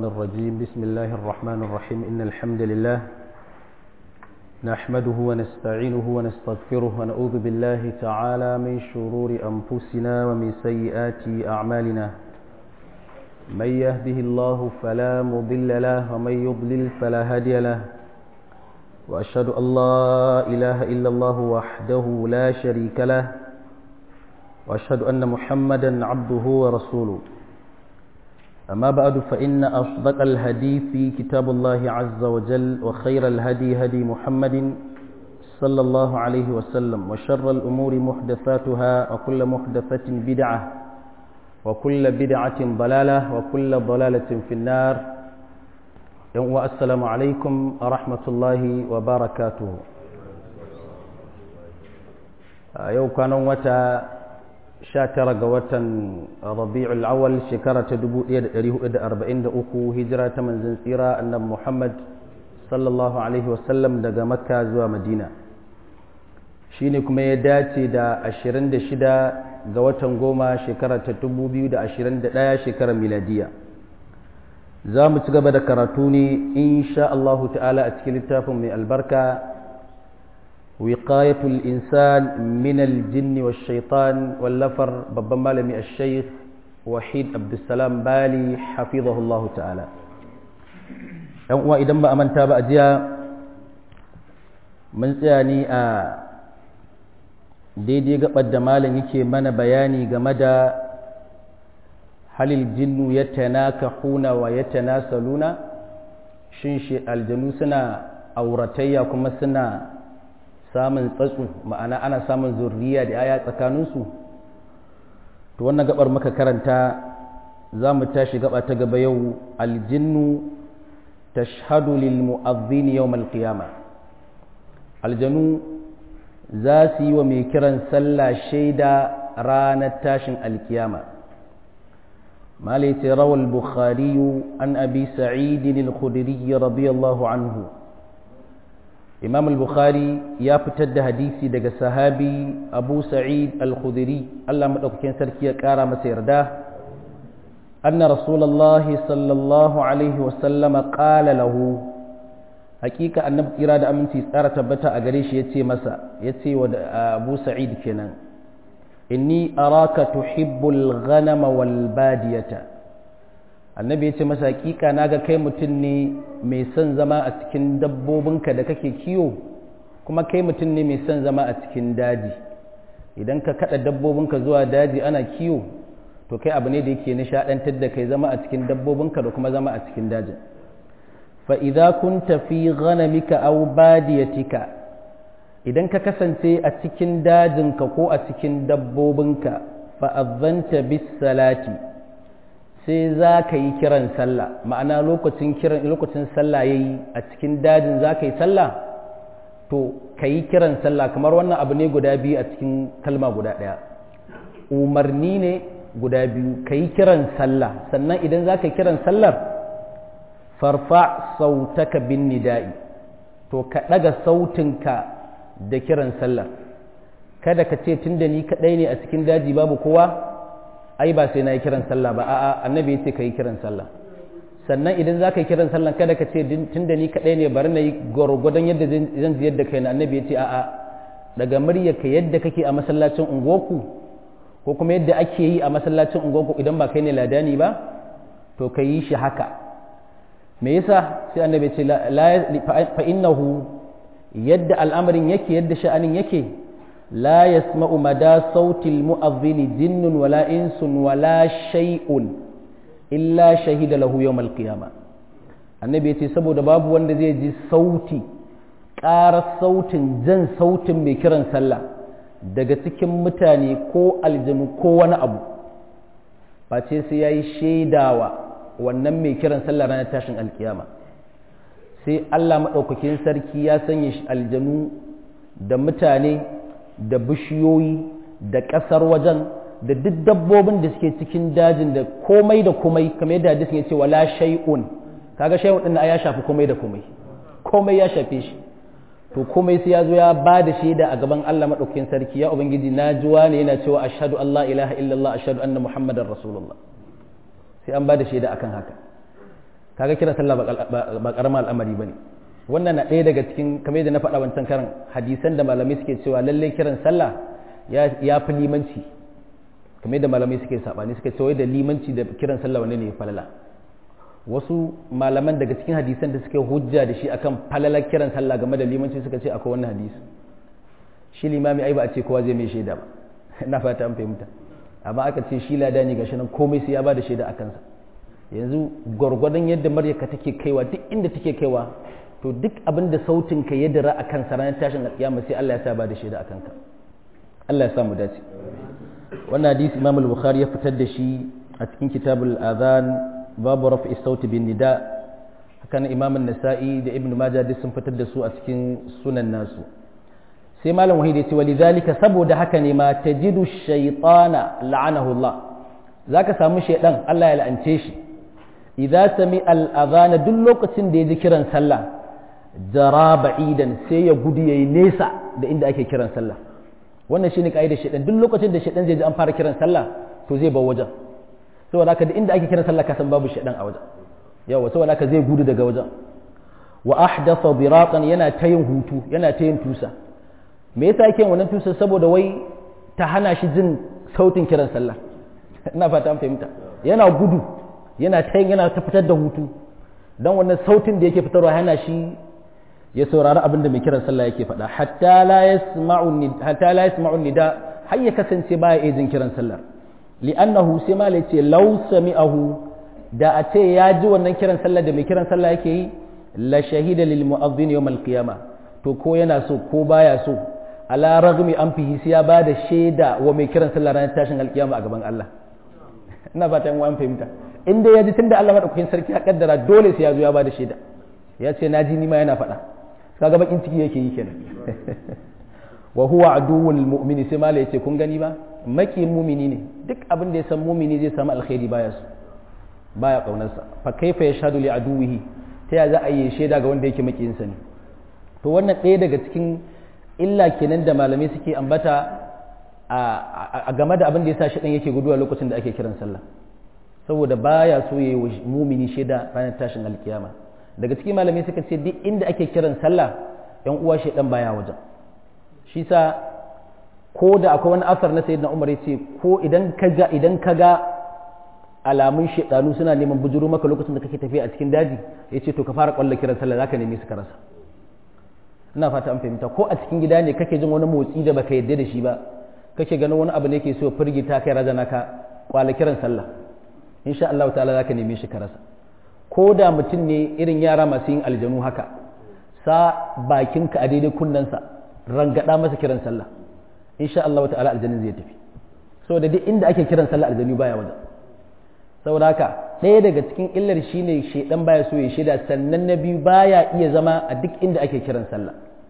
الرجيم بسم الله الرحمن الرحيم إن الحمد لله نحمده ونستعينه ونستغفره ونعوذ بالله تعالى من شرور أنفسنا ومن سيئات أعمالنا من يهده الله فلا مضل له ومن يضلل فلا هادي له وأشهد أن لا إله إلا الله وحده لا شريك له وأشهد أن محمدا عبده ورسوله أما بعد فإن أصدق الهدي في كتاب الله عز وجل وخير الهدي هدي محمد صلى الله عليه وسلم وشر الأمور محدثاتها وكل محدثة بدعة وكل بدعة ضلالة وكل ضلالة في النار والسلام عليكم ورحمة الله وبركاته يوم كانوا متى 19 ga watan rabi'ul awal shekara ta 1443 hijira ta manzon tsira annabi Muhammad sallallahu alaihi wasallam daga makka zuwa madina shine kuma ya dace da 26 ga watan goma shekara ta 2021 shekarar miladiya za mu ci gaba da karatu ne insha Allah ta'ala a cikin littafin mai albarka وقاية الإنسان من الجن والشيطان واللفر ببن مالمي الشيخ وحيد عبد السلام بالي حفظه الله تعالى وإذا ما أمنت بأجيا من سياني daidai gabar da malam yake mana bayani game da halil jinnu ya tanakahuna wa ya tanasaluna shin shi aljanu suna auratayya kuma suna samun tsatsu ma'ana ana samun zurriya da aya tsakaninsu to wannan gabar muka karanta za mu tashi gaba ta gaba yau aljinnu tashhadu lil mu'adhdhin yawm al-qiyama aljanu za su yi wa mai kiran sallah shaida ranar tashin alkiyama malai ce rawal bukhari an abi sa'id al-khudri radiyallahu anhu imam al-bukhari ya fitar da hadisi daga sahabi abu sa'id al-khudri Allah madaukakin sarki ya kara masa yarda anna rasulullahi sallallahu alaihi wa sallama qala lahu hakika annabi kira da aminci tsara tabbata a gare shi yace masa yace wa abu sa'id kenan inni araka tuhibbul ghanama wal badiyata annabi ya ce masa hakika naga kai mutum ne mai son zama a cikin dabbobinka da kake kiwo kuma kai mutum ne mai son zama a cikin daji idan ka kada dabbobinka zuwa daji ana kiwo to kai abu ne da yake nishadantar da kai zama a cikin dabbobinka da kuma zama a cikin dajin fa idza kunta fi ghanamika aw badiyatika idan ka kasance a cikin dajinka ko a cikin dabbobinka fa adzanta bis salati sai za ka yi kiran sallah ma'ana lokacin kiran lokacin sallah yayi a cikin dajin za ka yi sallah to ka yi kiran sallah kamar wannan abu ne guda biyu a cikin kalma guda ɗaya umarni ne guda biyu ka yi kiran sallah sannan idan za ka yi kiran sallar farfa sautaka bin nida'i to ka ɗaga sautinka da kiran sallar kada ka ce tun da ni kaɗai ne a cikin daji babu kowa ai ba sai na yi kiran sallah ba a'a annabi ya ce ka yi kiran sallah sannan idan za ka yi kiran sallah kada ka ce tun da ni kaɗai ne bari na yi gwargwadon yadda zan ziyar da kai na annabi ya ce a'a daga muryarka yadda kake a masallacin unguwarku ko kuma yadda ake yi a masallacin unguwarku idan ba kai ne ladani ba to ka yi shi haka me yasa sai annabi ya ce fa innahu yadda al'amarin yake yadda sha'anin yake لا يسمع مدى صوت المؤذن جن ولا إنس ولا شيء إلا شهد له يوم القيامة annabi ya ce saboda babu wanda zai ji sauti ƙarar sautin jan sautin mai kiran sallah daga cikin mutane ko aljanu ko wani abu face sai ya yi shaidawa wannan mai kiran sallah ranar tashin alkiyama sai allah maɗaukakin sarki ya sanya aljanu da mutane da bishiyoyi da ƙasar wajen da duk dabbobin da suke cikin dajin da komai da komai kamar yadda hadisin ya ce wala shay'un kaga shay'un din ya shafi komai da komai komai ya shafe shi to komai sai ya zo ya ba da shaida a gaban Allah madaukakin sarki ya ubangiji na ji wani yana cewa ashhadu an la ilaha illallah ashhadu anna muhammadar rasulullah sai an ba da shaida akan haka kaga kiran sallah ba karamar al'amari bane wannan na ɗaya daga cikin kamar yadda na faɗa wancan karan hadisan da malamai suke cewa lallai kiran sallah ya fi limanci kamar yadda malamai suke sabani suke cewa da limanci da kiran sallah wanne ne falala wasu malaman daga cikin hadisan da suke hujja da shi akan falalar kiran sallah game da limanci suka ce akwai wannan hadisi shi limami ai ba a ce kowa zai mai shaida ba na fata an fahimta amma aka ce shi ladani gashi nan komai sai ya ba da shaida a kansa yanzu gwargwadon yadda maryaka take kaiwa duk inda take kaiwa to duk abin da sautin ka ya dira akan sa ranar tashin alƙiyama sai Allah ya sa ba da shaida akan ka Allah ya sa mu dace wannan hadisi Imam al-Bukhari ya fitar da shi a cikin kitabul adhan babu raf'i sauti bin nida haka nan Imam an-Nasa'i da Ibn Majah duk sun fitar da su a cikin sunan nasu sai malam wahid ya ce walidhalika saboda haka ne ma tajidu shaytana la'anahu Allah zaka samu shaydan Allah ya la'ance shi idza sami al-adhan duk lokacin da ya ji kiran sallah jara ba'idan sai ya gudu yayi nesa da inda ake kiran sallah wannan shine kaidar shaydan duk lokacin da shaydan zai ji an fara kiran sallah to zai bar wajen saboda haka da inda ake kiran sallah ka san babu shaydan a wajen yawa saboda haka zai gudu daga wajen wa ahdatha biraqan yana ta yin hutu yana ta yin tusa me yasa yake wannan tusa saboda wai ta hana shi jin sautin kiran sallah ina fata an fahimta yana gudu yana ta yana ta fitar da hutu dan wannan sautin da yake fitarwa hana shi ya saurari abin da mai kiran sallah yake faɗa hatta la yasma'u hatta la yasma'u nida har ya kasance baya iya jin kiran sallah li'annahu sai ma ce law sami'ahu da a ce ya ji wannan kiran sallah da mai kiran sallah yake yi la shahida lil mu'adhdhin yawm al qiyamah to ko yana so ko baya so ala ragmi an fihi sai ya bada shaida wa mai kiran sallah ranar tashin alkiyama a gaban Allah ina fata yan wani fahimta in dai ya ji tunda Allah madaukakin sarki ya kaddara dole sai ya zo ya bada shaida ya ce na ji ni ma yana faɗa kaga bakin ciki yake yi kenan wa huwa aduwwul mu'mini sai mala yace kun gani ba maki mumini ne duk abin da ya san mumini zai samu alkhairi baya su baya kaunarsa fa kaifa yashhadu li aduwihi ta ya za a yi shaida ga wanda yake makiyinsa ne to wannan ɗaya daga cikin illa kenan da malamai suke ambata a game da abin da ya sa shaɗan yake guduwa lokacin da ake kiran sallah saboda baya so ya yi mumini shaida ranar tashin alkiyama daga cikin malamai suka ce duk inda ake kiran sallah yan uwa shaɗan baya wajen shi sa ko da akwai wani asar na sayyidina umar ya ce ko idan ka ga idan ka ga alamun shaɗanu suna neman bujuru maka lokacin da kake tafiya a cikin daji ya ce to ka fara kwallo kiran sallah zaka nemi su ka rasa ina fata an fahimta ko a cikin gida ne kake jin wani motsi da baka yadda da shi ba kake ganin wani abu ne ke so firgita kai razana ka kwala kiran sallah insha Allah ta'ala zaka neme shi ka rasa ko da mutum ne irin yara masu yin aljanu haka sa bakinka a daidai kunnensa rangada masa kiran sallah insha Allah ta'ala aljanin zai tafi saboda duk inda ake kiran sallah aljanu baya wajen saboda haka ɗaya daga cikin illar shine shedan baya so ya shida sannan na biyu baya iya zama a duk inda ake kiran sallah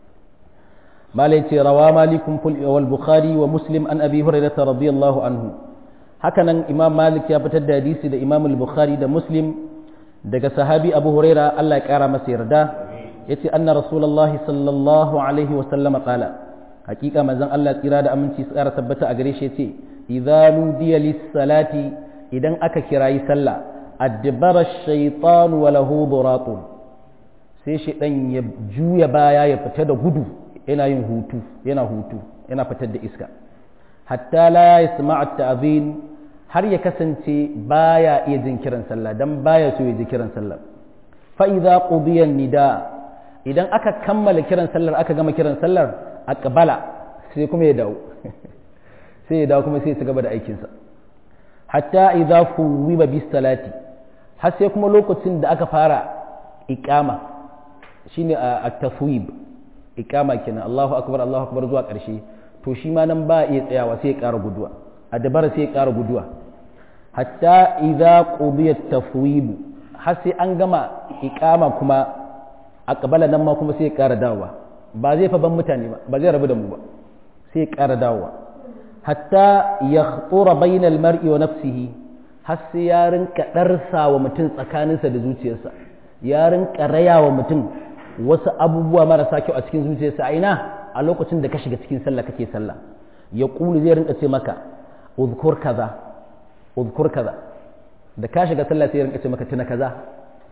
malai ce rawa malikun wal bukhari wa muslim an abi hurairah radiyallahu anhu hakanan imam malik ya fitar da hadisi da imam al-bukhari da muslim daga sahabi abu huraira Allah ya kara masa yarda yace anna rasulullah sallallahu alaihi wa sallam qala hakika manzon Allah tsira da aminci tsara tabbata a gare shi yace idza nudiya lis-salati idan aka kirayi sallah addabara ash-shaytan wa lahu duratun sai shaydan ya juya baya ya fita da gudu yana yin hutu yana hutu yana fitar da iska hatta la yasma'a at-ta'zin har ya kasance baya iya jin kiran sallah dan baya so ya ji kiran sallah fa idza qudiya nida idan aka kammala kiran sallar aka gama kiran sallar aqbala sai kuma ya dawo sai ya dawo kuma sai ya gaba da aikin sa hatta idza fuwiba bis salati har sai kuma lokacin da aka fara iqama shine at-taswib iqama kenan Allahu akbar Allahu akbar zuwa ƙarshe to shi ma nan ba iya tsayawa sai ya ƙara guduwa a dabara sai ya ƙara guduwa hatta idza qudiya tafwib har sai an gama iqama kuma a kabala nan ma kuma sai ya ƙara dawowa ba zai fa ban mutane ba ba zai rabu da mu ba sai ya ƙara dawowa hatta yakhtura bainal mar'i wa nafsihi har sai ya rinka darsa wa mutum tsakaninsa da zuciyarsa ya rinka raya wa mutum wasu abubuwa marasa kyau a cikin zuciyarsa a ina a lokacin da ka shiga cikin sallah kake sallah ya kulu zai rinka ce maka uzkur kaza uzkur kaza da ka shiga sallah sai ya rinka ce maka tuna kaza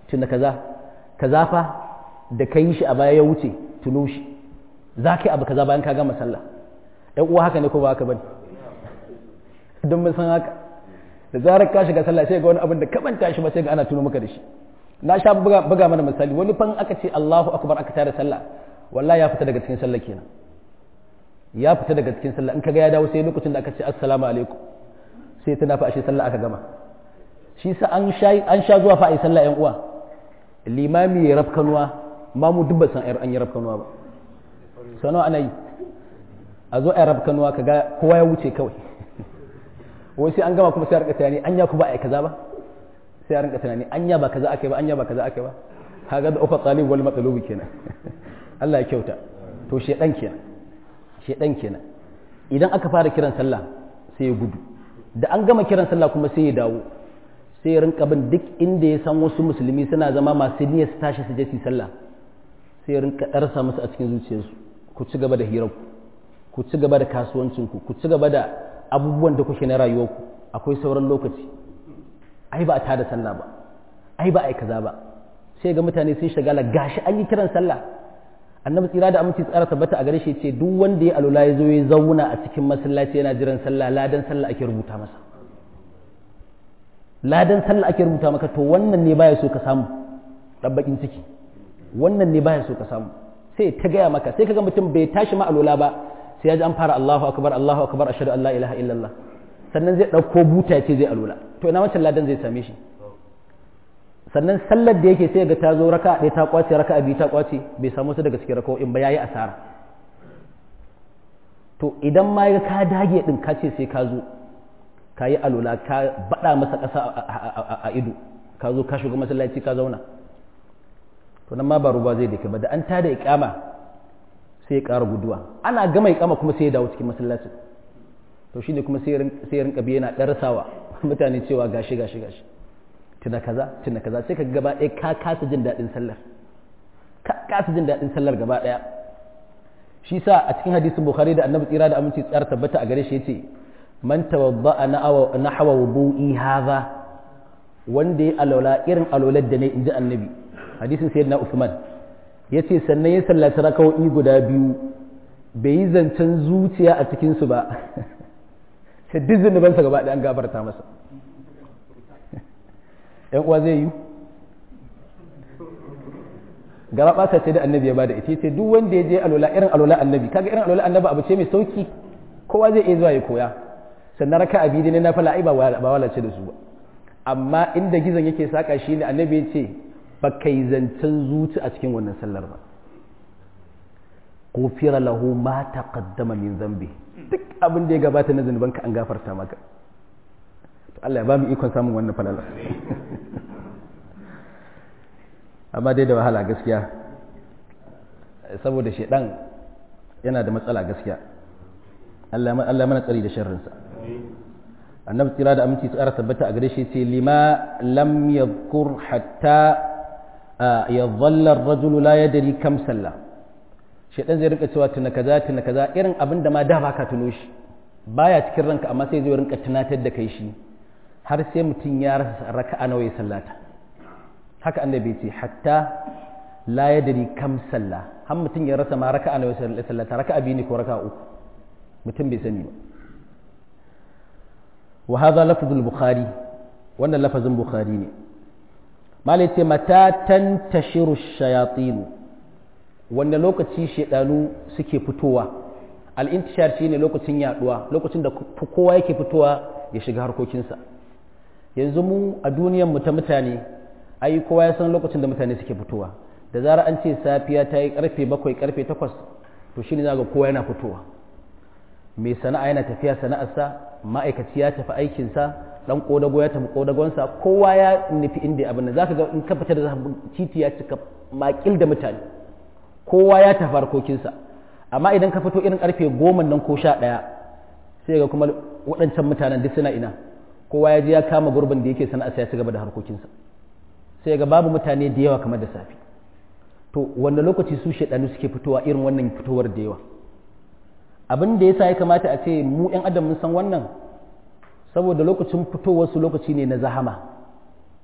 tuna kaza kaza fa da ka yi shi a baya ya wuce tuno shi za ka yi abu kaza bayan ka gama sallah ɗan uwa haka ne ko ba haka bane don mun san haka da zarar ka shiga sallah sai ga wani abin da ka manta shi ba sai ga ana tuno maka da shi na sha buga mana misali wani fan aka ce Allahu akbar aka tare sallah wallahi ya fita daga cikin sallah kenan ya fita daga cikin sallah in kaga ya dawo sai lokacin da aka ce assalamu alaikum sai tana fa ashe sallah aka gama shi sa an sha an sha zuwa fa ai sallah yan uwa limami ya rafkanuwa mamu duk ba san an yi rafkanuwa ba sano ana yi a zo ai rafkanuwa kaga kowa ya wuce kawai wai sai an gama kuma sai a rika tunani anya ku ba ai kaza ba sai a rinka tunani anya ba kaza akai ba anya ba kaza akai ba kaga da ufa talib wal matlubi kenan Allah ya kyauta to shedan kenan shedan kenan idan aka fara kiran sallah sai ya gudu da an gama kiran sallah kuma sai ya dawo sai ya rinka bin duk inda ya san wasu musulmi suna zama masu niyyar su tashi su je su sallah sai ya rinka darsa musu a cikin zuciyarsu ku ci gaba da hirarku ku ci gaba da kasuwancinku ku ci gaba da abubuwan da kuke na rayuwarku akwai sauran lokaci ai ba a tada sallah ba ai ba a yi kaza ba sai ga mutane sun shagala gashi an yi kiran sallah annabi tsira da aminci tsara tabbata a gare shi ce duk wanda ya alula ya zo ya zauna a cikin masallaci yana jiran sallah ladan sallah ake rubuta masa ladan sallah ake rubuta maka to wannan ne baya so ka samu dabbakin ciki wannan ne baya so ka samu sai ta gaya maka sai kaga mutum bai tashi ma alula ba sai ya ji an fara Allahu akbar Allahu akbar ashhadu an la ilaha illallah sannan zai dauko buta ce zai alula to ina wancan ladan zai same shi sannan sallar da yake sai ga ta zo raka ɗaya ta kwace raka biyu ta kwace bai samu su daga cikin raka'o'in ba yayi asara to idan ma ya ka dage din ka ce sai ka zo ka yi alula ka bada masa ƙasa a ido ka zo ka shiga masallaci ka zauna to nan ma ba ruba zai dake ba da an tada iqama sai ya ƙara guduwa ana gama iqama kuma sai ya dawo cikin masallacin to shine kuma sai ya rinka biye yana ɗarsawa mutane cewa gashi gashi gashi tuna kaza tuna kaza sai ka gaba ɗaya ka kasa jin daɗin sallar ka kasa jin daɗin sallar gaba ɗaya shi sa a cikin hadisin bukhari da annabi tsira da aminci tsara tabbata a gare shi yace man tawadda'a na hawa wudu'i hadha wanda ya alwala irin alwalar da ne inji annabi hadisin sayyidina usman yace sannan ya sallaci rakawoyi guda biyu bai yi zancen zuciya a cikin su ba sai duk zunubansa gaba ɗaya an gafarta masa ‘yan uwa zai yi gaba ɓata ce da annabi ya bada ita ce duk wanda ya je alola irin alola annabi kaga irin alola annabi abu ce mai sauki kowa zai iya zuwa ya koya sannan raka abi ne na fala ai ba walace da su ba amma inda gizon yake saka shi ne annabi ya ce ba kai zancen zuci a cikin wannan sallar ba gufira lahu ma taqaddama min zambi duk abin da ya gabata na zunubanka an gafarta maka to Allah ya ba mu ikon samun wannan falala amma dai da wahala gaskiya saboda shedan yana da matsala gaskiya Allah mana tsari da sharrinsa annabi tsira da aminci tsara tabbata a gare shi ce lima lam yadhkur hatta yadhalla ar-rajulu la yadri kam salla shedan zai rinka cewa tuna kaza tuna kaza irin abin da ma da baka tuno shi baya cikin ranka amma sai zai rinka tunatar da kai shi har sai mutum ya rasa raka'a nawa ya sallata haka annabi ce hatta la yadri kam salla har mutum ya rasa ma raka'a nawa ya sallata raka'a biyu ne ko raka'a uku mutum bai sani ba wa hadha lafzul bukhari wannan lafazin bukhari ne malai ce mata tantashiru shayatin wanda lokaci shedanu suke fitowa al-intishar shine lokacin yaduwa lokacin da kowa yake fitowa ya shiga harkokinsa yanzu mu a duniyar mu ta mutane ai kowa ya san lokacin da mutane suke fitowa da zara an ce safiya ta yi karfe bakwai karfe takwas to shine za ga kowa yana fitowa mai sana'a yana tafiya sana'arsa ma'aikaci ya tafi aikinsa dan kodago ya tafi kodagonsa kowa ya nufi inda abin nan zaka ga in ka fita da titi ya cika makil da mutane kowa ya tafi harkokinsa amma idan ka fito irin karfe goma nan ko sha ɗaya sai ga kuma waɗancan mutanen duk suna ina kowa ya je ya kama gurbin da yake sana'arsa ya ci gaba da harkokinsa sai ga babu mutane da yawa kamar da safe to wanda lokaci su shaɗanu suke fitowa irin wannan fitowar da yawa abin da yasa ya kamata a ce mu 'yan adam mun san wannan saboda lokacin fitowar su lokaci ne na zahama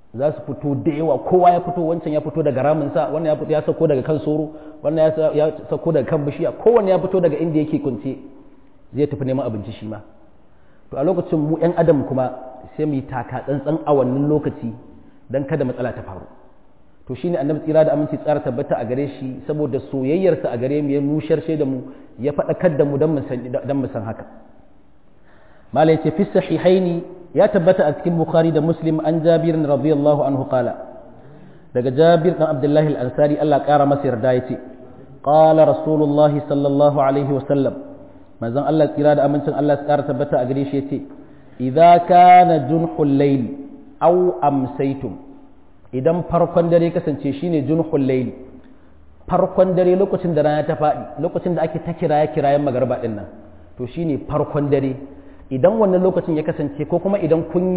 za su fito da yawa kowa ya fito wancan ya fito daga raminsa wannan ya fito ya sauko daga kan soro wannan ya sauko daga kan bishiya kowanne ya fito daga inda yake kunce zai tafi neman abinci shi ma to a lokacin mu yan adam kuma sai mu yi taka tsantsan a wannan lokaci dan kada matsala ta faru to shine annabi tsira da aminci tsara tabbata a gare shi saboda soyayyarsa a gare mu ya nushar da mu ya faɗakar da mu dan mu san dan mu san haka malai ce fi sahihaini ya tabbata a cikin bukhari da muslim an jabir radiyallahu anhu qala daga jabir dan abdullahi al-ansari Allah kara masa yarda yace qala rasulullahi sallallahu alaihi wa sallam manzon Allah tsira da amincin Allah ya kara tabbata a gare shi yace idza kana junhul layl aw amsaytum idan farkon dare kasance shine junhul layl farkon dare lokacin da rana ta faɗi lokacin da ake ta kiraye kirayen magarba din nan to shine farkon dare idan wannan lokacin ya kasance ko kuma idan kun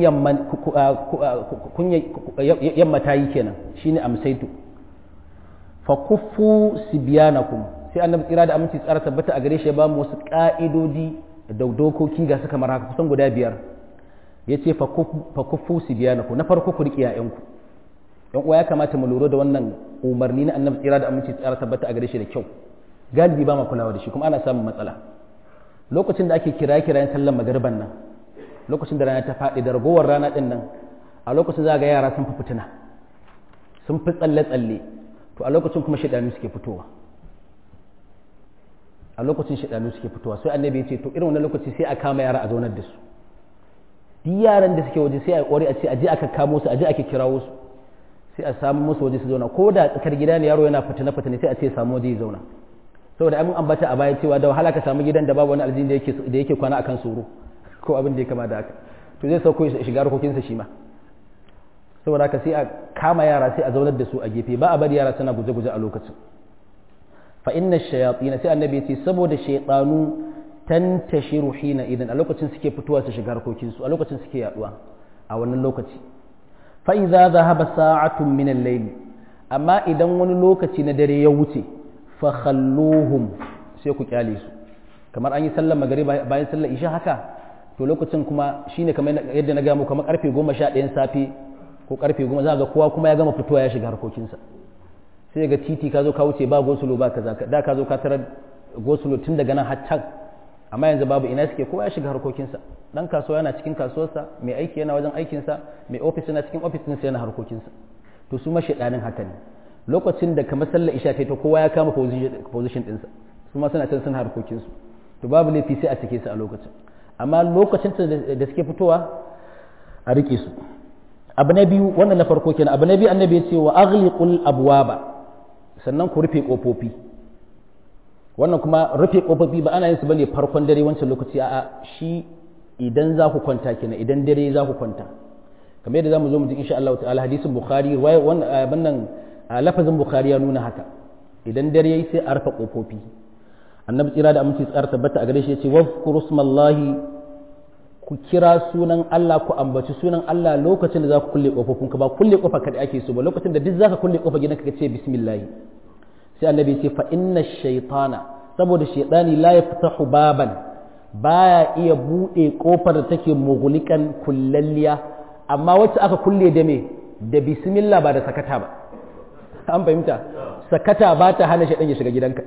yamma ta yi kenan shine amsaitu fa kuffu sibyanakum sai annabi tsira da aminci tsara tabbata a gare shi ya ba mu wasu ka'idodi da dokoki ga su kamar haka kusan guda biyar yace fa kuffu sibyanakum na farko ku riƙe yayanku yan uwa ya kamata mu lura da wannan umarni na annabi tsira da aminci tsara tabbata a gare shi da kyau galibi ba ma kulawa da shi kuma ana samun matsala lokacin da ake kira kirayen sallan magarban nan lokacin da rana ta faɗi da ragowar rana ɗin nan a lokacin za ga yara sun fi fitina sun fi tsalle-tsalle to a lokacin kuma shaɗanu suke fitowa a lokacin shaɗanu suke fitowa sai annabi ya ce to irin wannan lokaci sai a kama yara a zaunar da su duk yaran da suke waje sai a ƙware a ce a je aka kamo su a je ake kirawo su sai a samu musu waje su zauna ko da tsakar gida ne yaro yana fitina-fitina sai a ce samu waje ya zauna saboda an ambata a baya cewa da wahala ka samu gidan da babu wani aljini da yake da yake kwana akan tsoro ko abin da ya kama da haka to zai sauko ya shiga harkokinsa shi ma saboda haka sai a kama yara sai a zaunar da su a gefe ba a bari yara suna guje-guje a lokacin fa inna shayatin sai annabi ya ce saboda shaytanu tantashiru hina idan a lokacin suke fitowa su shiga harkokinsu a lokacin suke yaduwa a wannan lokaci fa idza dhahaba sa'atun min al-layl amma idan wani lokaci na dare ya wuce fakhalluhum sai ku kyale su kamar an yi sallar magari bayan sallar isha haka to lokacin kuma shine kamar yadda na ga mu kamar karfe 11 safe ko karfe 10 za ga kowa kuma ya gama fitowa ya shiga harkokinsa sai ga titi ka zo ka wuce ba gosulo ba kaza da ka zo ka tarar gosulo tun daga nan har can amma yanzu babu ina suke kowa ya shiga harkokinsa dan kasuwa yana cikin kasuwarsa mai aiki yana wajen aikinsa mai ofis yana cikin ofisinsa yana harkokinsa to su mashiɗanin haka ne lokacin da kamar sallar isha ta kowa ya kama position ɗinsa su ma suna can suna harkokinsu to babu laifi sai a cike su a lokacin amma lokacin da suke fitowa a rike su abu na biyu wannan na farko kenan abu na biyu annabi ya ce wa aghliqul abwaba sannan ku rufe kofofi wannan kuma rufe kofofi ba ana yin su bane farkon dare wancan lokaci a'a shi idan za ku kwanta kenan idan dare za ku kwanta kamar yadda zamu zo mu ji insha Allah ta'ala hadisin bukhari wannan lafazin bukhari ya nuna haka idan dare yayi sai a rufe kofofi annabi tsira da aminci tsara tabbata a gare shi yace wazkuru smallahi ku kira sunan Allah ku ambaci sunan Allah lokacin da za ku kulle kofofin ka ba kulle kofa kada ake so ba lokacin da duk zaka kulle kofa gidan ka ce bismillah sai annabi ya ce fa inna shaytana saboda shaytani la yaftahu baban baya iya bude kofar da take mughlikan kullalliya amma wacce aka kulle da me da bismillah ba da sakata ba an fahimta sakata ba ta hana shaytan ya shiga gidanka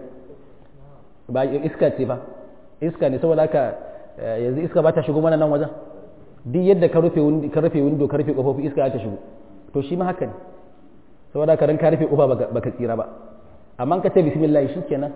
ba iska ce ba iska ne saboda haka yanzu iska ba ta shigo mana nan wajen duk yadda ka rufe ka rufe window ka rufe kofofi iska ta shigo to shi ma haka ne saboda haka ran ka rufe kofa baka tsira ba amma ka ce bismillah shikenan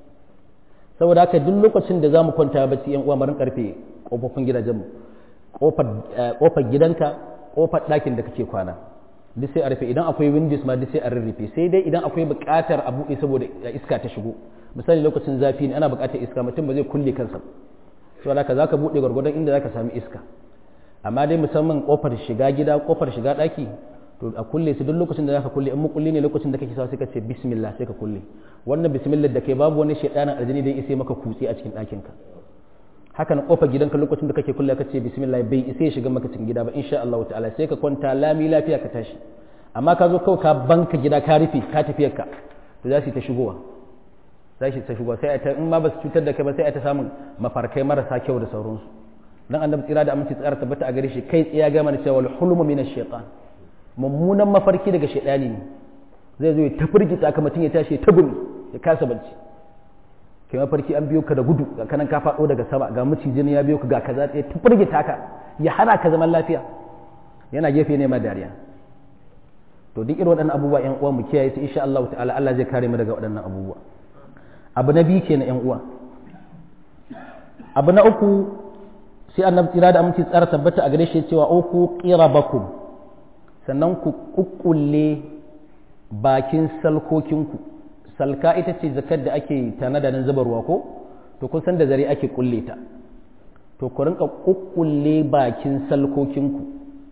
saboda haka duk lokacin da zamu kwanta bacci yan uwa marin karfe kofofin gidajen mu kofar kofar gidanka kofar ɗakin da kake kwana duk sai a rufe idan akwai windows ma duk sai a rurrufe sai dai idan akwai buƙatar a buɗe saboda iska ta shigo misali lokacin zafi ne ana buƙatar iska mutum ba zai kulle kansa saboda haka zaka buɗe gwargwadon inda zaka sami iska amma dai musamman kofar shiga gida kofar shiga ɗaki to a kulle su duk lokacin da zaka kulle in mukulli ne lokacin da kake sa sai ka ce bismillah sai ka kulle wannan bismillah da kai babu wani shaydanin aljini da ya isa maka kutse a cikin ɗakin ka haka na kofar gidanka lokacin da kake kulle ka ce bismillah bai isa ya shiga maka cikin gida ba insha Allah ta'ala sai ka kwanta lami lafiya ka tashi amma ka zo kawai ka banka gida ka rufe ka tafiyar ka to za su ta shigowa za su ta shigowa sai ta in ma ba su cutar da kai ba sai ta samun mafarkai marasa kyau da sauransu dan annabi tsira da aminci tsara tabbata a gare shi kai tsiya ga mana cewa hulmu min ash-shaytan mummunan mafarki daga shaidani ne zai zo ya ta firgita ka mutum ya tashi ta gumi ya kasa bacci kai mafarki an biyo ka da gudu ga kanan ka faɗo daga sama ga macijin ya biyo ka ga kaza ya ta firgita ka ya hana ka zaman lafiya yana gefe ne ma dariya to duk irin waɗannan abubuwa ƴan uwa mu kiyaye su insha Allah ta'ala Allah zai kare mu daga waɗannan abubuwa abu na biyu kenan ƴan uwa abu na uku sai annabi tsira da aminci tsara tabbata a gare shi cewa uku qirabakum sannan ku kukkulle bakin salkokinku salka ita ce zakar da ake tanada nan zuba ruwa ko to kun san da zare ake kulle ta to ku rinka kukkulle bakin salkokinku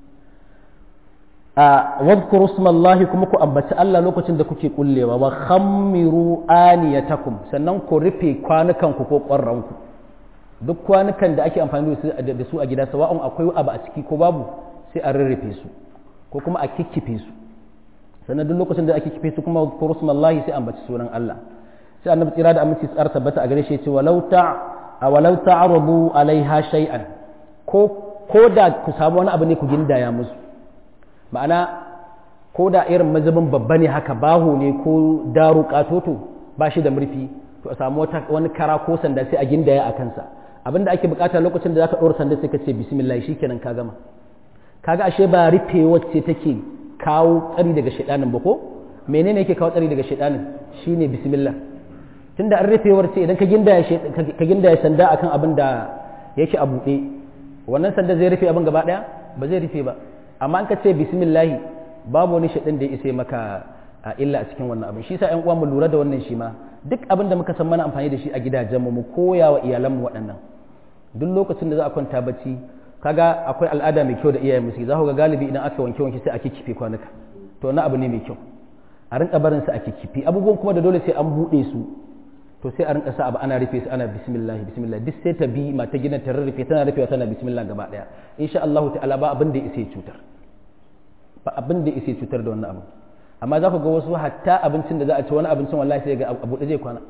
a wadhkuru smallahi kuma ku ambaci Allah lokacin da kuke kullewa wa khammiru aniyatakum sannan ku rufe kwanukanku ko ƙwarranku duk kwanukan da ake amfani da su a gida sawa'un akwai abu a ciki ko babu sai a rarrafe su ko kuma a kikkife su sannan duk lokacin da ake kife su kuma wadhkuru smallahi sai ambaci sunan Allah sai annabi tsira da aminci tsara tabbata a gare shi ce walau ta walau ta'rudu alaiha shay'an ko ko da ku samu wani abu ne ku gindaya musu ma'ana ko da irin mazubin babba ne haka baho ne ko daru katoto ba shi da murfi to a samu wani kara ko sanda sai a gindaya a kansa abinda ake bukata lokacin da zaka ɗora sanda sai ka ce bismillah shikenan ka gama kaga ashe ba rufe wacce take kawo tsari daga shaidanin ba ko menene yake kawo tsari daga shaidanin shine bismillah tunda an rufewar ce idan ka gindaya ka gindaya sanda akan abin da yake a buɗe wannan sanda zai rufe abin gaba ɗaya ba zai rufe ba amma an ka ce bismillahi babu wani shaɗin da ya isa maka a illa a cikin wannan abin shi sa ƴan uwa mu lura da wannan shi ma duk abin da muka san mana amfani da shi a gidajen mu mu koya wa iyalan mu waɗannan duk lokacin da za a kwanta bacci kaga akwai al'ada mai kyau da iyayen musu za ku ga galibi idan aka wanke wanke sai a kikkife kwanuka to na abu ne mai kyau a rinka barin su a kikkife abubuwan kuma da dole sai an buɗe su to sai a rinka sa abu ana rufe su ana bismillah bismillah duk sai ta bi mata gidan ta rarrafe tana rufewa tana bismillah gaba daya insha Allah ta'ala ba abin da ya isa cutar ba abin da ya isa cutar da wannan abu amma za ku ga wasu hatta abincin da za a ci wani abincin wallahi sai ga abu da zai kwana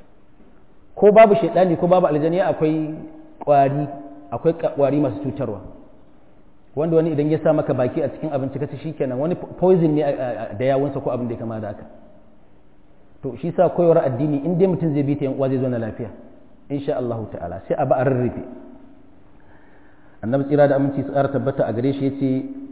ko babu shaidani ko babu aljaniya akwai kwari akwai kwari masu cutarwa wanda wani idan ya sa maka baki a cikin abinci ka ci shikenan wani poison ne da yawunsa ko abin da ya kama da haka to shi sa koyar addini in dai mutum zai bi ta yan uwa zai zo na lafiya insha Allah ta'ala sai a ba a rarrafe annabi tsira da aminci tsara tabbata a gare shi yace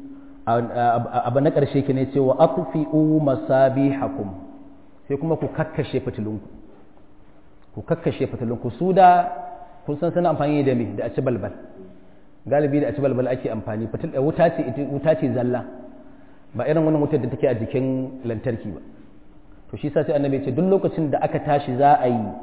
abu na karshe ki ne cewa atfi'u masabihakum sai kuma ku kakkashe fitilunku ku kakkashe fitilunku su da kun san suna amfani da me da aci balbal galibi da aci balbal ake amfani fitil wuta ce wuta ce zalla ba irin wannan wutar da take a jikin lantarki ba to shi sa sai annabi ce duk lokacin da aka tashi za a yi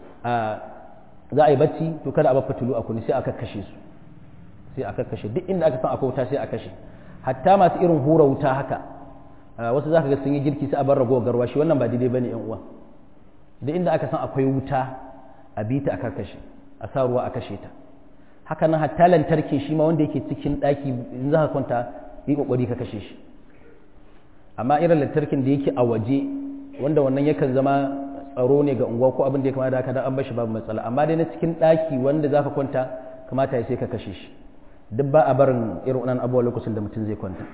za a yi bacci to kada a bar fitilu a kuni sai a kakkashe su sai a kakkashe duk inda aka san akwai wuta sai a kashe hatta masu irin hura wuta haka wasu zaka ga sun yi girki sai a bar ragowar garwa shi wannan ba daidai bane yan uwa duk inda aka san akwai wuta a bi ta a kakkashe a sa ruwa a kashe ta haka nan hatta lantarki shi ma wanda yake cikin daki in za ka kwanta yi kokari ka kashe shi amma irin lantarkin da yake a waje wanda wannan yakan zama tsaro ne ga unguwa ko abin da ya kamata haka dan an bashi babu matsala amma dai na cikin daki wanda zaka kwanta kamata ya sai ka kashe shi duk ba a barin irin wannan abubuwa lokacin da mutum zai kwanta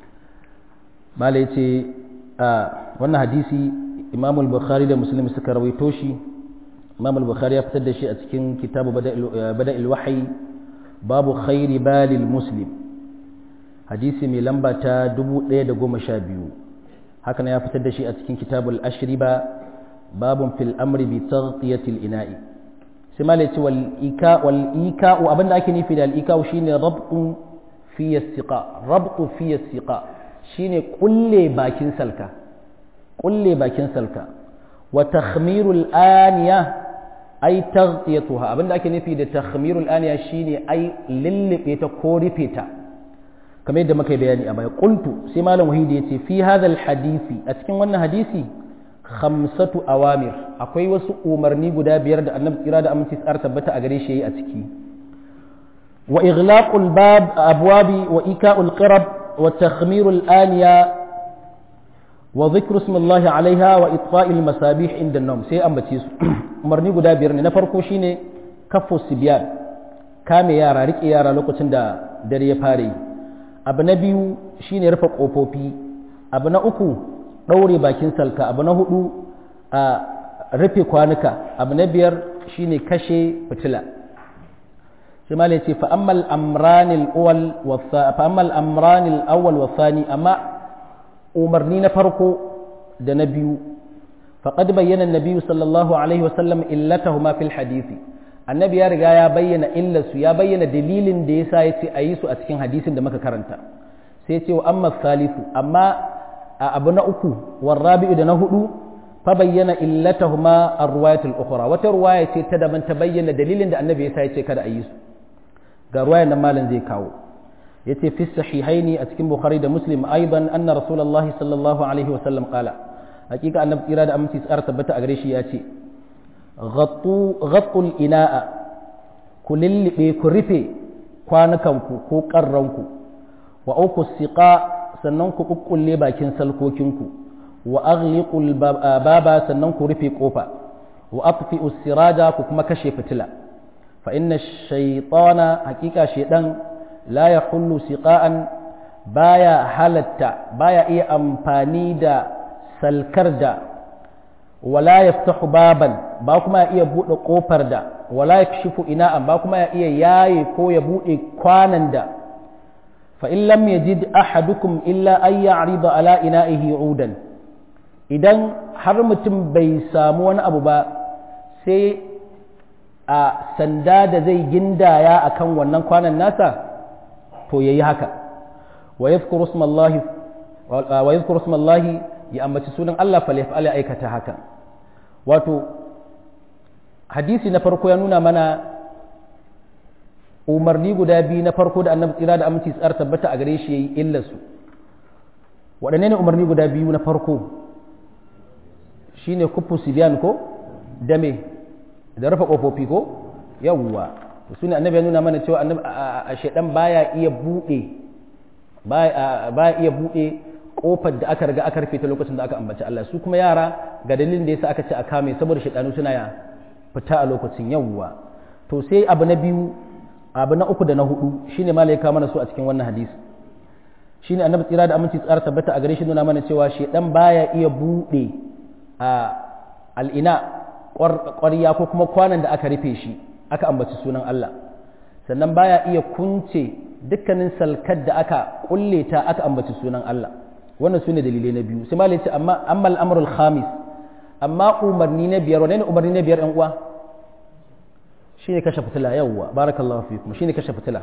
malai ce wannan hadisi imam al-bukhari da muslim suka rawaito shi imam al-bukhari ya fitar da shi a cikin kitabu bada'il wahyi babu khairi balil muslim hadisi mai lamba ta 1012 haka ya fitar da shi a cikin kitabul ashriba babun fil amri bi taghtiyatil ina'i sai ma ce wal ika wal ika abinda ake nufi da al ika shine rabtu fi istiqa rabtu fi istiqa shine kulle bakin salka kulle bakin salka wa takhmirul aniya ay taghtiyatuha abinda ake nufi da takhmirul aniya shine ay lillibe ta ko rufe ta kamar yadda muka yi bayani a baya qultu sai malam wahidi yace fi hadha hadisi a cikin wannan hadisi khamsatu awamir akwai wasu umarni guda biyar da annabi tsira da aminci tsar tabbata a gare shi yayi a ciki wa ighlaqul bab abwabi wa ika'ul qirab wa takhmirul aniya wa dhikru ismillahi alaiha wa itfa'il masabih inda an sai ambace su umarni guda biyar ne na farko shine kaffu sibyan kame yara rike yara lokacin da dare ya fare yi abu na biyu shine rufe kofofi abu na uku ɗaure bakin salka abu na hudu a rufe kwanuka abu na biyar shine kashe fitila sai ma ce fa'ammal amranil awwal wa sani amma umarni na farko da na biyu faƙad bayyana nabiyu sallallahu alaihi wasallam illatahuma fil hadisi annabi ya riga ya bayyana illarsu ya bayyana dalilin da yasa ya ce a yi su a cikin hadisin da muka karanta sai ce wa amma salisu amma a abu na uku warrabi'u da na hudu fa bayyana illatahuma ar-riwayatul ukhra wata ruwaya ce ta daban ta bayyana dalilin da annabi yasa ya ce kada a yi su ga ruwayar nan malam zai kawo yace fi sahihaini a cikin bukhari da muslim aidan anna rasulullahi sallallahu alaihi wasallam qala hakika annabi tsira da aminci tsara tabbata a gare shi ya ce ghattul ina'a ku lillibe ku rufe kwanukanku ko ƙarranku wa auku siqa sannan ku kukkulle bakin salkokinku wa aghliqul baba sannan ku rufe kofa wa atfi'u siraja ku kuma kashe fitila fa inna shaytana hakika shaydan la yahullu siqa'an baya halatta baya iya amfani da salkar da wala yaftahu baban ba kuma ya iya bude kofar da wala yakshifu ina'an ba kuma ya iya yaye ko ya bude kwanan da fa in lam yajid ahadukum illa an ya'rida ala ina'ihi udan idan har mutum bai samu wani abu ba sai a sanda da zai gindaya akan wannan kwanan nasa to yayi haka wa yadhkuru ismallahi wa yadhkuru ismallahi ya ambaci sunan Allah fa yaf'al ya aikata haka wato hadisi na farko ya nuna mana umarni guda biyu na farko da annabi tsira da aminci tsar tabbata a gare shi yayi illarsu waɗanne ne umarni guda biyu na farko shine kufu sibiyan ko da me da rufe kofofi ko yawwa su ne annabi ya nuna mana cewa annabi a shaidan baya iya buɗe baya iya buɗe kofar da aka riga aka rufe ta lokacin da aka ambaci Allah su kuma yara ga dalilin da yasa aka ce a kame saboda shaidanu suna ya fita a lokacin yawwa to sai abu na biyu abu na uku da na hudu shine malaika mana su a cikin wannan hadisi shine annabi tsira da aminci tsara tabbata a gare shi nuna mana cewa shaidan baya iya buɗe a al'ina ƙwarya ko kuma kwanan da aka rufe shi aka ambaci sunan Allah sannan baya iya kunce dukkanin salkar da aka kulle ta aka ambaci sunan Allah wannan su ne dalilai na biyu sai malai ce amma amma al'amrul khamis amma umarni na biyar wane ne umarni na biyar ɗan uwa shine kashe fitila yawwa barakallahu fikum shine kashe fitila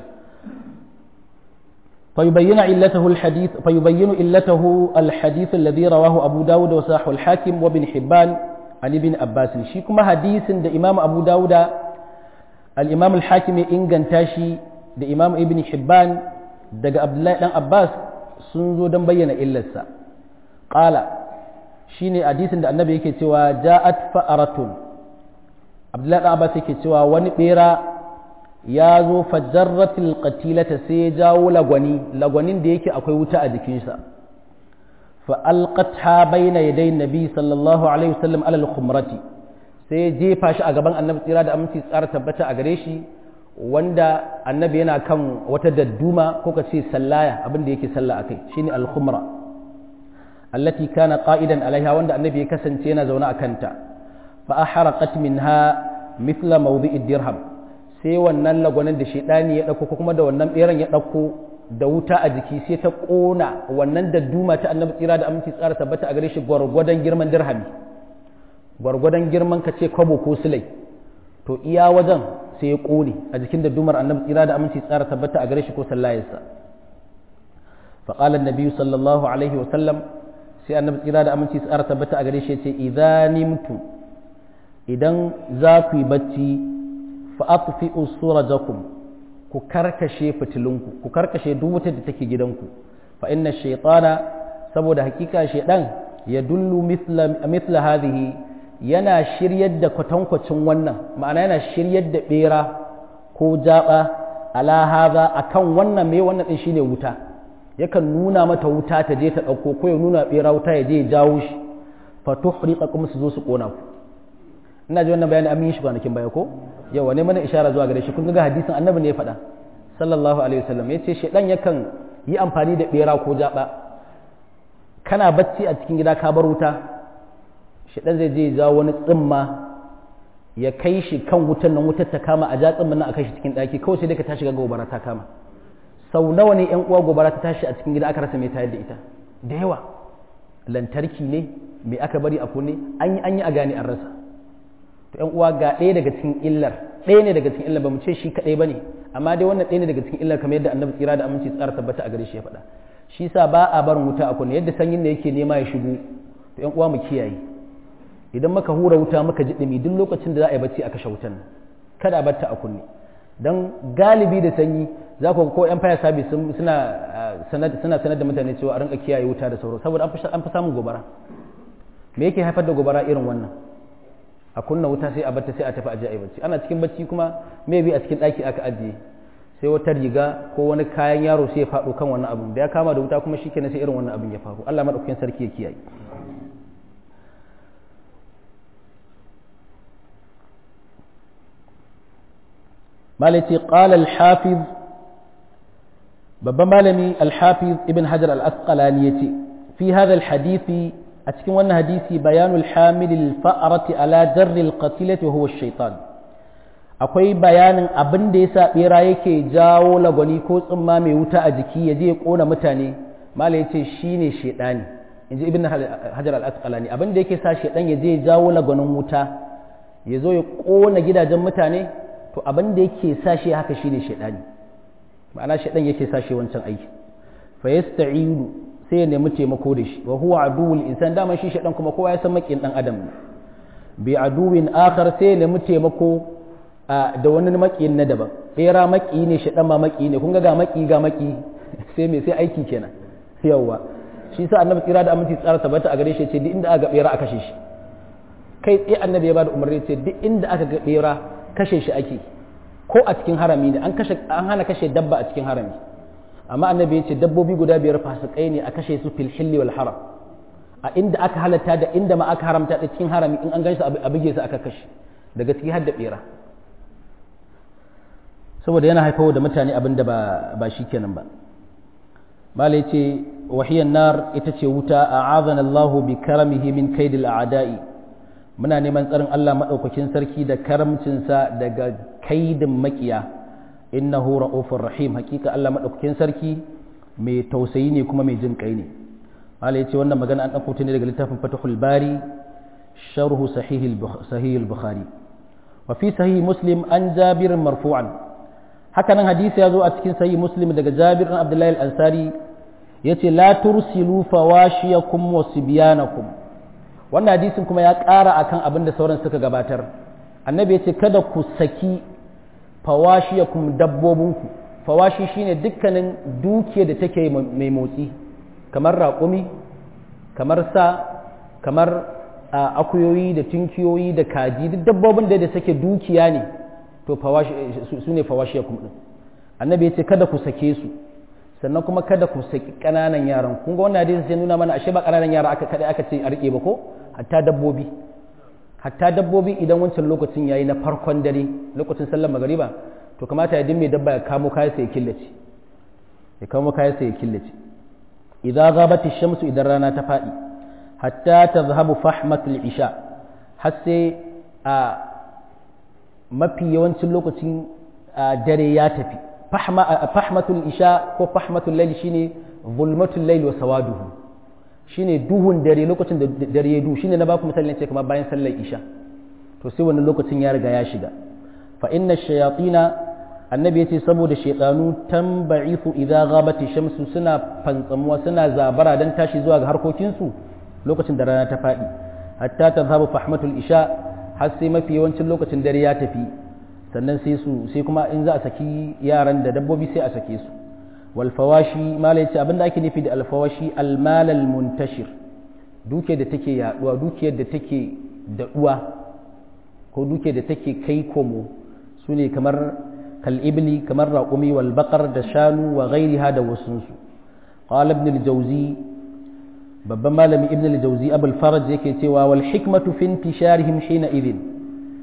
فيبين علته الحديث فيبين علته الحديث الذي رواه أبو داود وصاحب الحاكم وابن حبان عن ابن عباس شي كما حديث ده إمام أبو داود الإمام الحاكم إنغان تاشي ده إمام ابن حبان ده عبد الله بن عباس sun zo don bayyana illarsa ƙala shi ne hadisin da annabi yake cewa ja'at fa'aratun abdullahi ɗan abbas yake cewa wani ɓera ya zo fajarratil qatilata sai ya jawo lagwani lagwanin da yake akwai wuta a jikinsa fa alqatha bayna yaday nabi sallallahu alaihi wasallam alal khumrati sai ya jefa shi a gaban annabi tsira da aminci tsara tabbata a gare shi wanda annabi yana kan wata dadduma ko ka ce sallaya abin da yake sallah akai shine al-khumra allati kana qa'idan alaiha wanda annabi ya kasance yana zaune a kanta fa ahraqat minha mithla mawdi'id dirham sai wannan lagwanin da shedani ya dauko ko kuma da wannan beran ya dauko da wuta a jiki sai ta kona wannan dadduma ta annabi tsira da aminci tsara tabbata a gare shi gwargwadon girman dirhami gwargwadon girman ka ce kwabo ko silai to iya wajen sai ya ƙone a jikin da dumar annabi tsira da aminci tsara tabbata a gare shi ko sallayarsa faƙalar nabi sallallahu alaihi wasallam sai annabi tsira da aminci tsara tabbata a gare shi ce idan nimtu idan za ku yi bacci fa atfi usurajakum ku karkashe fitilunku ku karkashe duk wutar da take gidanku fa inna shaytana saboda hakika shaydan ya dullu mithla mithla hadhihi yana shiryar da kwatankwacin wannan ma'ana yana shiryar da bera ko jaba ala haza akan wannan mai wannan din shine wuta yakan nuna mata wuta ta je ta dauko ko ya nuna bera wuta ya je ya jawo shi fa tuhriqakum su zo su kona ku ina ji wannan bayani amin shi kwanakin baya ko yawa ne mana ishara zuwa gare shi kun ga hadisin annabi ne ya faɗa sallallahu alaihi wasallam yace shedan yakan yi amfani da bera ko jaba kana bacci a cikin gida ka bar wuta shedan zai je jawo wani tsimma ya kai shi kan wutan nan wutar ta kama a ja tsimman nan a kai shi cikin daki kawai sai dai ka tashi ga gobara ta kama sau nawa ne yan uwa gobara ta tashi a cikin gida aka rasa mai tayar da ita da yawa lantarki ne me aka bari a kunne an yi an yi a gane an rasa to yan uwa ga ɗaya daga cikin illar ɗaya ne daga cikin illar ba mu ce shi kaɗai ba ne amma dai wannan ɗaya ne daga cikin illar kamar yadda annabi tsira da aminci tsara tabbata a gare shi ya faɗa shi sa ba a barin wuta a kunne yadda sanyin da yake nema ya shigo to yan uwa mu kiyaye idan muka hura wuta muka ji ɗumi duk lokacin da za a yi bacci a kashe wutan kada a batta a kunne don galibi da sanyi za ku ko yan fire service suna sanar da mutane cewa a rinka kiyaye wuta da sauro saboda an fi samun gobara me yake haifar da gobara irin wannan a kunna wuta sai a batta sai a tafi aje a yi bacci ana cikin bacci kuma maybe a cikin ɗaki aka ajiye sai wata riga ko wani kayan yaro sai ya faɗo kan wannan abun da ya kama da wuta kuma shikenan sai irin wannan abun ya faru Allah madaukakin sarki ya kiyaye مالتي قال الحافظ babban malami alhafiz ibn hajar al-asqalani yace fi hadha al-hadith a cikin wannan hadisi bayanul hamil al-fa'rati ala darr al-qatilati wa huwa ash-shaytan akwai bayanin abin da yasa bera yake jawo lagwani ko tsumma mai wuta a jiki yaje ya kona mutane malai yace shine shedani inji ibn hajar al-asqalani abin da yake sa shedan yaje ya jawo lagwanin wuta ya zo ya kona gidajen mutane to abin da yake sa shi haka shine shaidani ma'ana shaidan yake sa shi wancan aiki fa yasta'inu sai ya nemi taimako da shi wa huwa aduwwul insan dama shi shaidan kuma kowa ya san makin dan adam bi aduwin akhar sai ya nemi taimako da wani makiyin na daban bera maki ne shaidan ma maki ne kun ga ga maki ga maki sai me sai aiki kenan yawa shi sa annabi tsira da aminci tsara tabbata a gare shi ce duk inda aka ga bera a kashe shi kai tsaye annabi ya bada umarni ce duk inda aka ga bera kashe shi ake ko a cikin harami ne an kashe an hana kashe dabba a cikin harami amma annabi ya ce dabbobi guda biyar fasikai ne a kashe su fil hilli wal haram a inda aka halatta da inda ma aka haramta da cikin harami in an ganshi a buge su aka kashe daga ciki har da bera saboda yana haifawa da mutane abin da ba ba kenan ba malai ce wahiyan nar ita ce wuta a'azana Allahu bi karamihi min kaidil a'da'i muna neman tsarin Allah maɗaukakin sarki da karamcinsa daga kaidin makiya innahu ra'ufur rahim hakika Allah maɗaukakin sarki mai tausayi ne kuma mai jin kai ne Allah yace wannan magana an ɗauko ta ne daga littafin Fathul Bari sharhu sahih al-Bukhari wa fi sahih Muslim an Jabir marfu'an haka nan hadisi ya zo a cikin sahih Muslim daga Jabir bin Abdullah al-Ansari yace la tursilu fawashiyakum wa sibyanakum wannan hadisin kuma ya ƙara akan abin da sauran suka gabatar annabi ya ce kada ku saki fawashiyakum dabbobinku fawashi shine dukkanin dukiya da take mai motsi kamar raƙumi kamar sa kamar akuyoyi da tunkiyoyi da kaji duk dabbobin da da suke dukiya ne to su ne fawashiyakum din annabi ya ce kada ku sake su sannan kuma kada ku saki ƙananan yaran kun ga wannan hadisi sai nuna mana ashe ba ƙananan yara aka kada aka ce a rike ba ko hatta dabbobi hatta dabbobi idan wancan lokacin yayi na farkon dare lokacin sallar magariba to kamata ya dimme dabba ya kamo kayan sa ya killace ya kamo kayan sa ya killace idza ghabati shamsu idan rana ta fadi hatta tazhabu fahmatul isha har sai a mafi yawancin lokacin dare ya tafi fahmatul isha ko fahmatul layl shine zulmatul layl wa sawaduhu shine duhun dare lokacin da dare ya duhu shine na baku misali ce kamar bayan sallar isha to sai wannan lokacin ya riga ya shiga fa inna shayatina annabi yace saboda shaytanu tanba'ifu idza ghabati shamsu suna fantsamuwa suna zabara dan tashi zuwa ga harkokin su lokacin da rana ta fadi hatta tazhabu fahmatul isha har sai mafi yawancin lokacin dare ya tafi sannan sai su sai kuma in za a saki yaran da dabbobi sai a sake su wal fawashi mala yace abinda ake nufi da al fawashi al mal al muntashir duke da take yaduwa dukiyar da take daɗuwa ko duke da take kai komo su ne kamar kal'ibli kamar raƙumi wal baƙar da shanu wa ghairiha da wasunsu qala ibn al-jawzi babban malami ibn al-jawzi abul faraj yake cewa wal hikmatu fi intisharihim hina idhin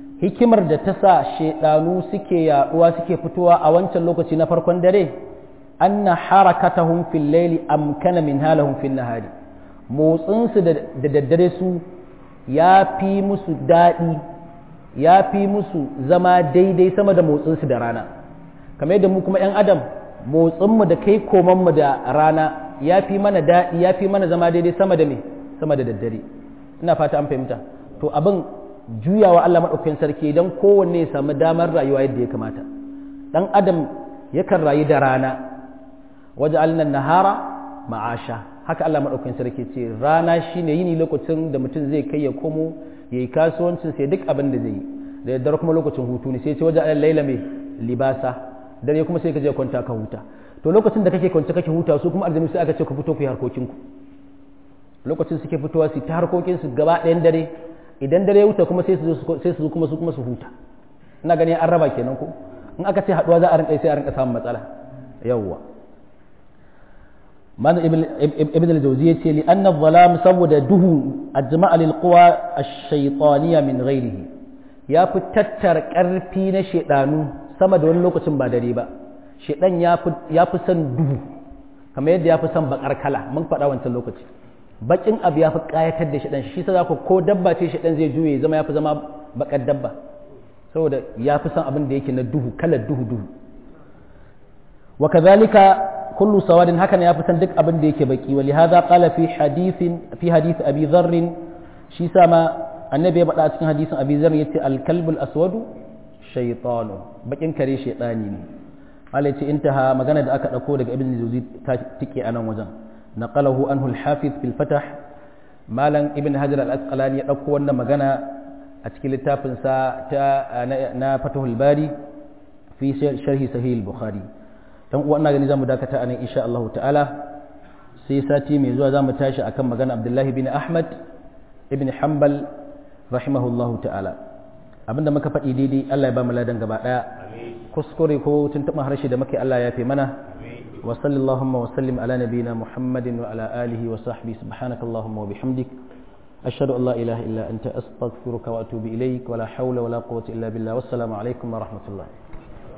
hikimar da ta sa shedanu suke yaduwa suke fitowa a wancan lokaci na farkon dare anna harakatahum fil layli amkana min halahum fil nahari motsin su da daddare su ya fi musu daɗi ya fi musu zama daidai sama da motsin su da rana kamar yadda mu kuma yan adam motsin mu da kai koman mu da rana ya fi mana daɗi ya fi mana zama daidai sama da me sama da daddare ina fata an fahimta to abin juyawa Allah maɗaukakin sarki don kowanne ya samu damar rayuwa yadda ya kamata ɗan adam yakan rayu da rana waje alnan nahara ma'asha haka Allah maɗaukakin sarki ce rana shine yini lokacin da mutum zai kai ya komo ya yi kasuwancin sai duk abin da zai yi da daddare kuma lokacin hutu ne sai ce waje allan laila mai libasa dare kuma sai ka je kwanta ka huta to lokacin da kake kwance kake huta su kuma aljanu sai aka ce ku fito ku yi harkokinku lokacin suke fitowa su ta harkokinsu gaba ɗayan dare idan dare ya wuta kuma sai su zo kuma su kuma su huta ina gani an raba kenan ko in aka ce haduwa za a rinka sai a rinka samun matsala yawwa man ibn al-jawzi yace li anna dhalam saboda duhu ajma'a lil quwa ash-shaytaniyya min ghairihi ya fi tattar karfi na shedanu sama da wani lokacin ba dare ba shedan ya fi ya fi son duhu kamar yadda ya fi son bakar kala mun faɗa wancan lokaci bakin abu ya fi kayatar da shaɗan shi sa ku ko dabba ce shaɗan zai juye zama ya fi zama bakar dabba saboda ya fi son abin da yake na duhu kalar duhu duhu wa kadhalika kullu sawadin hakan ya fi son duk abin da yake baki wali hadha qala fi hadithin fi hadith abi dharr shi sa ma annabi ya faɗa a cikin hadisin abi dharr yace al kalbul aswadu shaytanu bakin kare shaytani ne malai ce intaha magana da aka dauko daga ibn jawzi ta tike a nan wajen نقله عنه الحافظ في الفتح مالن ابن حجر الأسقلاني يدكو wannan magana a cikin littafin sa ta na Fathul Bari fi sharhi sahih al-Bukhari dan uwa ina gani zamu dakata anan insha Allah ta'ala sai sati mai zuwa zamu tashi akan magana Abdullah bin Ahmad ibn Hanbal rahimahullahu ta'ala abinda muka faɗi daidai Allah ya ba mu ladan gaba daya kuskure ko tuntuɓa harshe da muke Allah ya fi mana وصل اللهم وسلم على نبينا محمد وعلى آله وصحبه سبحانك اللهم وبحمدك أشهد أن لا إله إلا أنت أستغفرك وأتوب إليك ولا حول ولا قوة إلا بالله والسلام عليكم ورحمة الله